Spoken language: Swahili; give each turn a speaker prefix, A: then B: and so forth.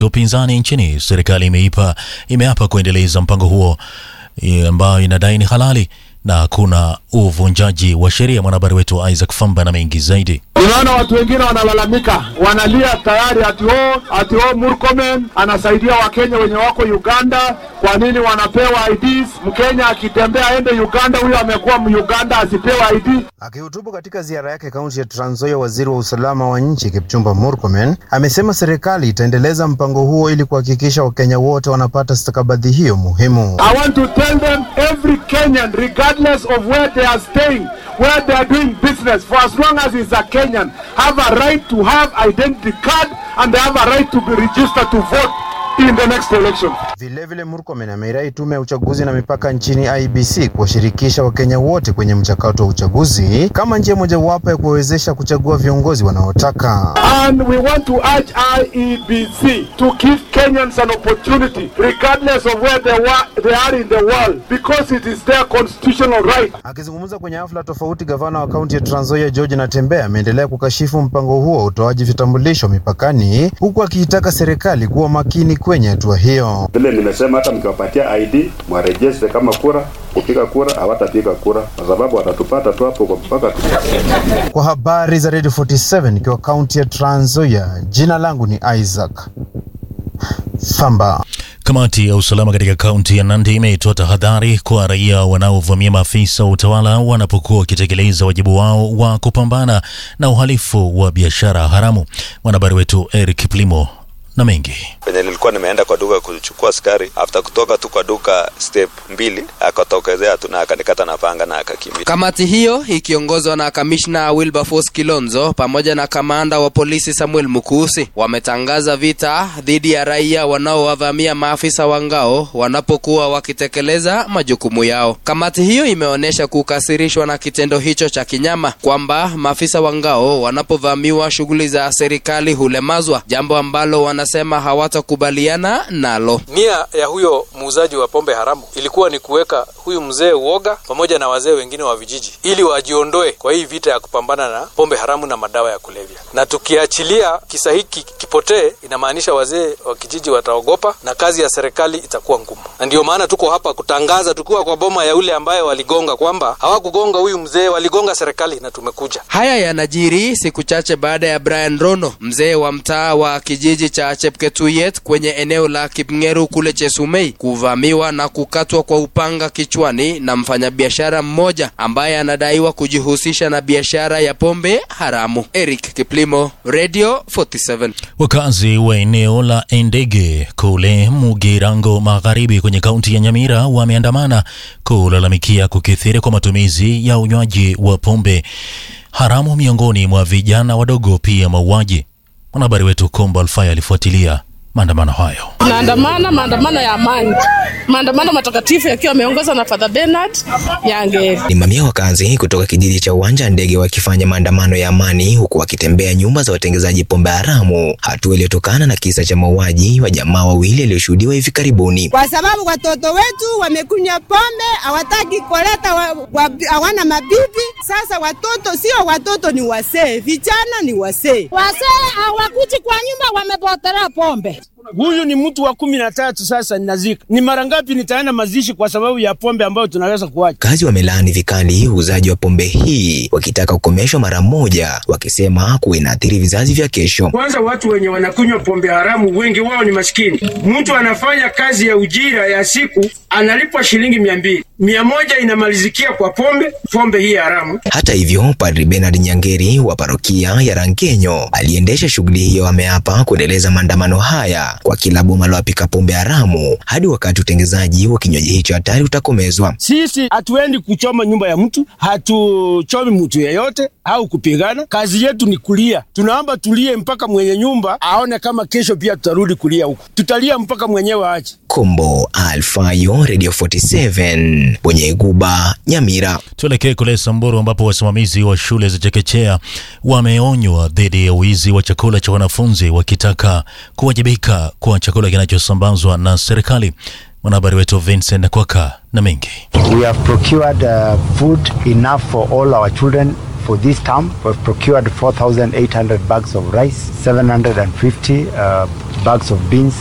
A: upinzani nchini, serikali imeipa imeapa kuendeleza mpango huo eh, ambao inadai ni halali na hakuna uvunjaji wa sheria. Mwanahabari wetu Isaac Famba na mengi zaidi.
B: Unaona watu wengine wanalalamika, wanalia tayari ati o ati o Murkomen anasaidia Wakenya wenye wako Uganda. Kwa nini wanapewa IDs? Mkenya akitembea aende Uganda, huyo amekuwa Muganda asipewe ID.
C: Akihutubu katika ziara yake kaunti ya Trans Nzoia, waziri wa usalama wa nchi Kipchumba Murkomen amesema serikali itaendeleza mpango huo ili kuhakikisha Wakenya wote wanapata stakabadhi hiyo muhimu.
B: I want to tell them every Kenyan, regardless of where they are staying, where they are doing business, for as long as he's a Kenyan, have a right to have identity card and they have a right to be registered to vote in the next election.
C: Vilevile, Murkomen ameirai tume ya uchaguzi na mipaka nchini IBC kuwashirikisha Wakenya wote kwenye mchakato wa uchaguzi kama njia mojawapo ya kuwawezesha kuchagua viongozi wanaotaka.
B: And we want to urge IEBC to give Kenyans an opportunity, regardless of where they, wa- they are in the world, because it is their constitutional right.
C: Akizungumza kwenye hafla tofauti, gavana wa kaunti ya Trans Nzoia George Natembeya ameendelea kukashifu mpango huo wa utoaji vitambulisho mipakani, huku akiitaka serikali kuwa makini kwenye hatua hiyo.
D: Vile nimesema hata mkiwapatia ID mwarejeste kama kura, kupiga kura hawatapiga kura kwa sababu watatupata tu hapo kwa mpaka tu.
C: Kwa habari za Radio 47 ikiwa kaunti ya Trans Nzoia, jina langu ni Isaac Famba.
A: Kamati ya usalama katika kaunti ya Nandi imetoa tahadhari kwa raia wanaovamia maafisa wa utawala wanapokuwa wakitekeleza wajibu wao wa kupambana na uhalifu wa biashara haramu. Mwanahabari wetu Eric Plimo na mengi
E: Penye nilikuwa nimeenda kwa duka kuchukua sukari, after kutoka tu kwa duka step mbili, akatokezea tu na akanikata na panga na akakimbia.
F: Kamati hiyo ikiongozwa na kamishna Wilberforce Kilonzo pamoja na kamanda wa polisi Samuel Mukusi wametangaza vita dhidi ya raia wanaowavamia maafisa wa ngao wanapokuwa wakitekeleza majukumu yao. Kamati hiyo imeonyesha kukasirishwa na kitendo hicho cha kinyama, kwamba maafisa wa ngao wanapovamiwa shughuli za serikali hulemazwa, jambo ambalo wanasema hawatakubaliana nalo.
G: Nia ya huyo muuzaji wa pombe haramu ilikuwa ni kuweka huyu mzee uoga pamoja na wazee wengine wa vijiji ili wajiondoe kwa hii vita ya kupambana na pombe haramu na madawa ya kulevya. Na tukiachilia kisa hiki kipotee, inamaanisha wazee wa kijiji wataogopa na kazi ya serikali itakuwa ngumu. Na ndio maana tuko hapa kutangaza, tukiwa kwa boma ya yule ambaye waligonga, kwamba hawakugonga huyu mzee, waligonga serikali na tumekuja.
F: Haya yanajiri siku chache baada ya Brian Rono, mzee wa mtaa wa kijiji cha Chepketuyet kwenye eneo la Kipngeru kule Chesumei, kuvamiwa na kukatwa kwa upanga kichwani na mfanyabiashara mmoja ambaye anadaiwa kujihusisha na biashara ya pombe haramu. Eric Kiplimo, Radio 47.
A: Wakazi wa eneo la Endege kule Mugirango Magharibi kwenye kaunti ya Nyamira wameandamana kulalamikia kukithiri kwa matumizi ya unywaji wa pombe haramu miongoni mwa vijana wadogo, pia mauaji. Mwanahabari wetu Kombo Alfaya alifuatilia maandamano hayo.
H: Tunaandamana maandamano ya amani, maandamano matakatifu yakiwa yameongozwa na Father Bernard Nyangeri.
I: Ni mamia wakazi kutoka kijiji cha uwanja wa ndege wakifanya maandamano ya amani huku wakitembea nyumba za watengezaji pombe haramu, hatua iliyotokana na kisa cha mauaji wa jamaa wawili yaliyoshuhudiwa hivi karibuni.
J: kwa sababu watoto wetu wamekunywa pombe, hawataki kuleta, wa- wa- hawana mabibi. Sasa watoto sio watoto, ni wasee, vijana ni wasee.
K: Wasee hawakuji kwa nyumba, wamepotelea pombe.
L: Huyu ni mtu wa kumi na tatu sasa ninazika. Ni mara ngapi nitaenda mazishi kwa sababu ya pombe ambayo tunaweza kuacha?
I: Wakazi wamelaani vikali uuzaji wa pombe hii wakitaka kukomeshwa mara moja, wakisema kuwa inaathiri vizazi vya kesho.
L: Kwanza watu wenye wanakunywa pombe haramu wengi wao ni maskini. Mtu anafanya kazi ya ujira ya siku analipwa shilingi mia mbili, mia moja inamalizikia kwa pombe, pombe hii haramu.
I: Hata hivyo, Padri Bernard Nyangeri wa parokia ya Rankenyo aliendesha shughuli hiyo ameapa kuendeleza maandamano haya kwa kila boma la wapika pombe haramu hadi wakati utengezaji wa kinywaji hicho hatari utakomezwa.
L: Sisi hatuendi kuchoma nyumba ya mtu, hatuchomi mtu yeyote au kupigana. Kazi yetu ni kulia. Tunaomba tulie mpaka mwenye nyumba aone kama kesho pia tutarudi kulia huku. Tutalia mpaka mwenyewe aache.
I: Kombo Alfayo, Radio 47 Bwenye Guba, Nyamira.
A: Tuelekee kule Samburu ambapo wasimamizi wa shule za chekechea wameonywa dhidi ya wizi wa chakula cha wanafunzi wakitaka kuwajibika kwa chakula kinachosambazwa na serikali. Mwanahabari wetu Vincent Kwaka na mengi.
M: We have procured uh, food enough for all our children for this term. We've procured 4,800 bags of rice, 750 uh, bags of beans,